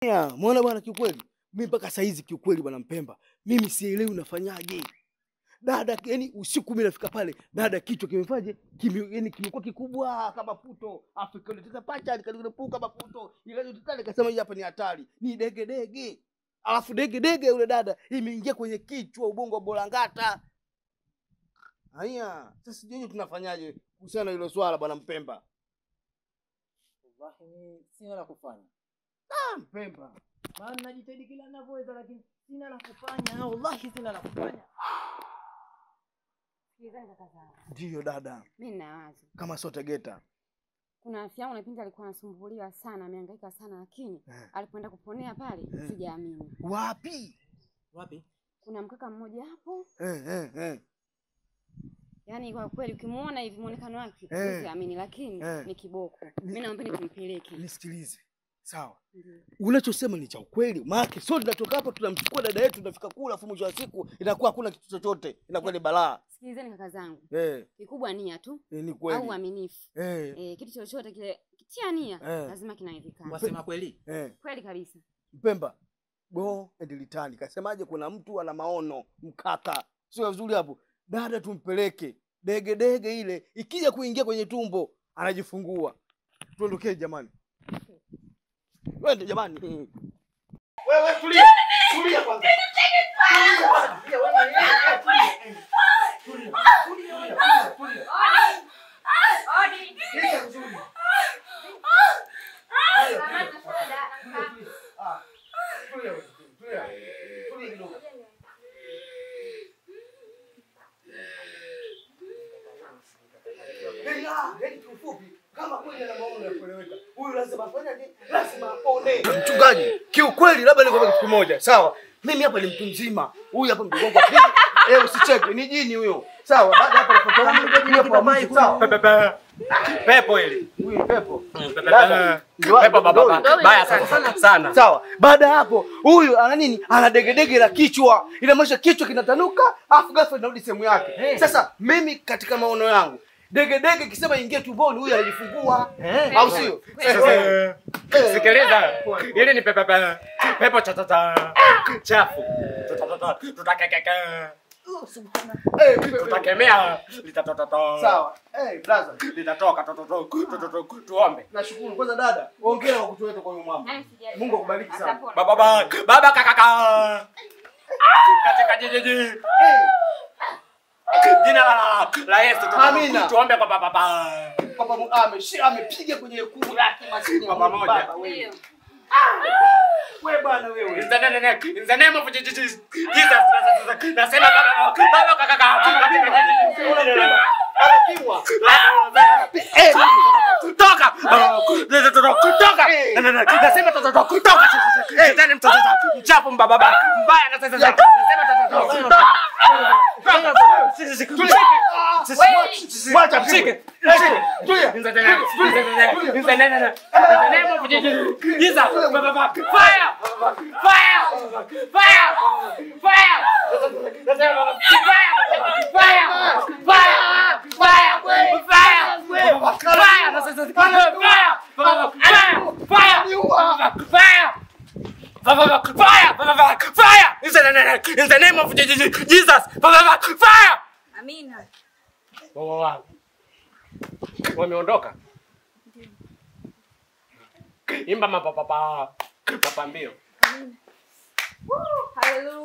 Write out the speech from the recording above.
Ya, Muona bwana, kiukweli mimi mpaka saa hizi kiukweli, bwana Mpemba, mimi sielewi unafanyaje dada. Yani usiku mimi nafika pale, dada kichwa kimefaje, kime, yani kimekuwa kikubwa kama puto, afu kikaleta pacha likalipuka kama puto, ikaja nikasema hii hapa ni hatari, ni dege dege, alafu dege dege yule dada imeingia kwenye kichwa, ubongo wa bolangata. Haya, sasa sijui tunafanyaje kuhusiana na hilo swala bwana Mpemba. Wallahi mimi sina la kufanya. Ah, Mpemba Maana najitahidi kila ninavyoweza lakini sina la kufanya. Wallahi sina la kufanya. Sikilizani kaka zangu, ndiyo dada, mi nina wazo. kama sio Tegeta Kuna rafiki yangu napindi alikuwa anasumbuliwa sana, amehangaika sana, lakini Eh. alipoenda kuponea pale Eh. sijaamini. wapi? Wapi? Kuna mkaka mmoja hapo, Eh, eh, eh. yani kwa kweli ukimuona hivi muonekano wake Eh. siamini, lakini Eh. ni kiboko. Ni- Mi naomba nikumpeleke. Nisikilize, sawa? Ndiyo. Unachosema ni cha ukweli, maana sio tunatoka hapa tunamchukua dada yetu tunafika kula, afu mwisho wa siku inakuwa hakuna kitu chochote, inakuwa ni balaa. Sikilizeni kaka zangu, Eh, kikubwa nia tu eh, ni au kweli. uaminifu. Eh, Eh, kitu chochote kile kitia nia Eh. lazima kinawezekana. Wasema kweli? eh. Kweli kabisa. Mpemba go and return. Kasemaje? Kuna mtu ana maono mkaka, sio vizuri hapo. Dada tumpeleke dege dege, ile ikija kuingia kwenye tumbo anajifungua. Tuondokee jamani, wende jamani. Wewe tulia, tulia kwanza. Tulia kwanza. Tulia, wewe, eh, eh, tulia. Tulia, tulia, tulia, tulia. Tulia vizuri. Tulia, tulia. Ah, tulia wewe, tulia. Tulia kidogo. Yaani, ah, yaani kiufupi, kama kweli ana maono ya kueleweka, huyu lazima afanyaje? Lazima apone. Mchungaji, kiukweli labda nikwambia kitu kimoja, sawa? Mimi hapa ni mtu mzima, huyu hapa mdogo wangu wa pili. Eh, usicheke, ni jini huyo. Sawa, baada ya hapo nafuata huyu hapa wa mwisho, sawa? Pepo hili. Huyu ni pepo. Pepo baba baya sana sana. Sawa. Baada ya hapo, huyu ana nini? Ana degedege la kichwa. Inamaanisha kichwa kinatanuka, afu ghafla inarudi sehemu yake. Sasa mimi katika maono yangu, degedege kisema ingie tumboni, huyu anajifungua. Au sio? Eh, eh. Sikiliza. Hili ni pepo pepo cha cha chafu. Tutatata tutakekeke. Eh, vipi, vipi? Tutakemea litatata. Sawa. Eh, brother. Litatoka tototo tuombe. Nashukuru kwanza dada. Hongera kwa kutuleta kwa huyu mama. Nani sijali. Mungu akubariki sana. Atapona. Baba baba baba kakaka. Katika jiji Eh, jina la la Yesu tu- Amina. tuombe kwa baba baba. Papa mu- ameshi- amepiga kwenye kuu lake maskini Kwa pamoja. baba wewe. Ndiyo. Wewe bwana wewe. In the name in the name of Jesus. Jesus. Nasema baba baba kakaka. Katika jiji Unapimwa. Anapimwa. Eh, Toka! Toka! Eh. Nasema tototo kutoka! Shetani mtoto mchafu mbaba mbaya na sasa nasema tototo kutoka! Sisi sisi Mwacha mshike. Tulia. In the name in the name in the name in the name of Jesus. Jesus baba fire! Fire! Fire! Fire! Nasema fire! Fire! Fire! Fire! Fire! Fire! Nasema fire! Fire! Fire! Fire! Fire! Fire! Fire! In the name, in the name of Jesus! Jesus! Fire! Amina. Wawa wangu wameondoka. Imba mapapapa mapambio. Haleluya.